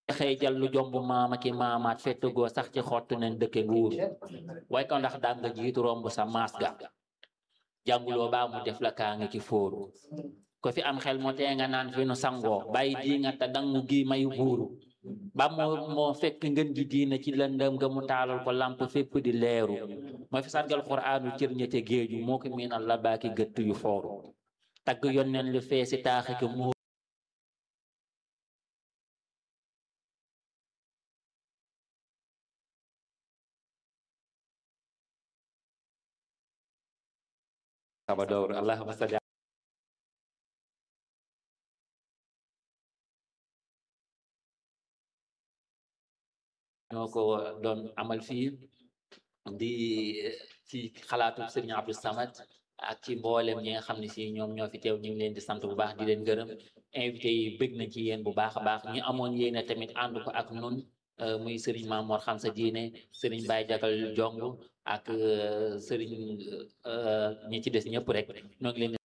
xëy jal lu jomb maama ki maamaat fettu goo sax ci xottu nen dëkke nguur way ko ndax daan nga jiitu romb sa maas ga jànguloo baa mu def la kaa ngi ki fóoru ko fi am xel moo tee nga naan fi nu sangoo bàyyi di nga te dangu gi mayu buuru ba moo moo fekk ngën gi diina ci lëndëm nga mu taalal ko lamp fépp di leeru moo fi sargal quraanu cër ñete géeju moo ko miinal la baaki gëtt yu fooru tagg yonneen lu fee si taaxi ko mu Salvador allahumma salli ñoo ko doon amal fii di ci xalaatu Sëriñ Abdou Samad ak ci mboolem ñi nga xam ne si ñoom ñoo fi teew ñu ngi leen di sant bu baax di leen gërëm invité yi bëgg nañ ci yéen bu baax a baax ñu amoon yéene tamit ànd ko ak nun muy Sëriñ Mamoor xam sa diine Sëriñ Baye Jagal Jong ak Sëriñ ñi ci des ñëpp rek ñoo ngi leen